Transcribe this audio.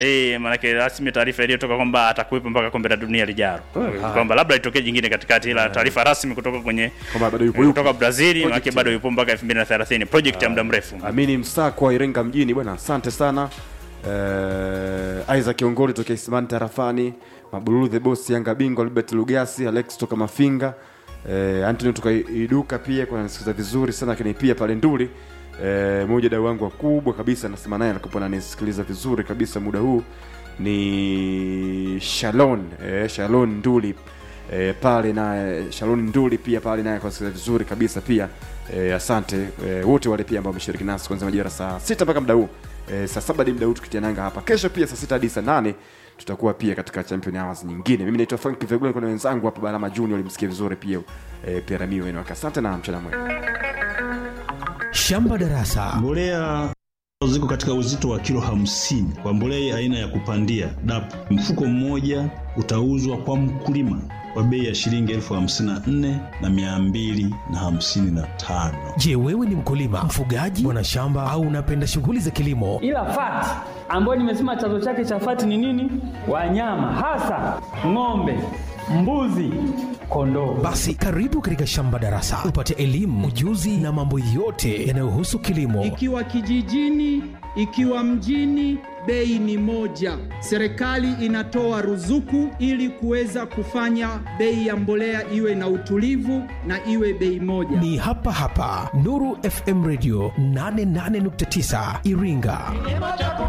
Eh, maanake rasmi taarifa iliyotoka kwamba atakuwepo mpaka kombe la dunia lijalo, Ah. kwamba labda itokee jingine katikati, ila taarifa rasmi kutoka kwenye Kwamba bado yupo yupo. kutoka Brazil, maanake Project. bado yupo mpaka 2030 project ya muda mrefu. Amini Msako wa Iringa mjini bwana, asante sana. Uh, Isaac Kiongoli toka Isimani Tarafani, Mabululu the Boss Yanga Bingwa, Albert Lugasi, Alex toka Mafinga, uh, Anthony toka Iduka pia kwa nasikiza vizuri sana, lakini pia pale Nduli uh, moja dau wangu wakubwa kabisa anasema naye anakuwa ananisikiliza vizuri kabisa muda huu ni Shalon eh, Shalon Nduli eh, pale naye Shalon Nduli pia pale naye kwa vizuri kabisa pia eh, asante eh, wote wale pia ambao wameshiriki nasi kuanzia majira saa sita mpaka muda huu eh, saa saba hadi muda huu tukitia nanga hapa kesho pia saa sita hadi saa nane tutakuwa pia katika champion hours nyingine mimi naitwa Frank Vegula kuna wenzangu hapa Balama Junior walimsikia vizuri pia eh, pia Ramiro wenu asante na mchana mwema Shamba Darasa. Mbolea ziko katika uzito wa kilo hamsini kwa mbolea aina ya kupandia DAP. Mfuko mmoja utauzwa kwa mkulima kwa bei ya shilingi elfu hamsini na nne na mia mbili na hamsini na tano. Je, wewe ni mkulima, mfugaji, mwanashamba au unapenda shughuli za kilimo? ila fati ambayo nimesema chanzo chake cha fati ni nini? Wanyama hasa ng'ombe, mbuzi, kondoo. Basi karibu katika Shamba Darasa upate elimu, ujuzi na mambo yote yanayohusu kilimo. Ikiwa kijijini, ikiwa mjini, bei ni moja. Serikali inatoa ruzuku ili kuweza kufanya bei ya mbolea iwe na utulivu na iwe bei moja. Ni hapa hapa Nuru FM Radio 88.9 Iringa.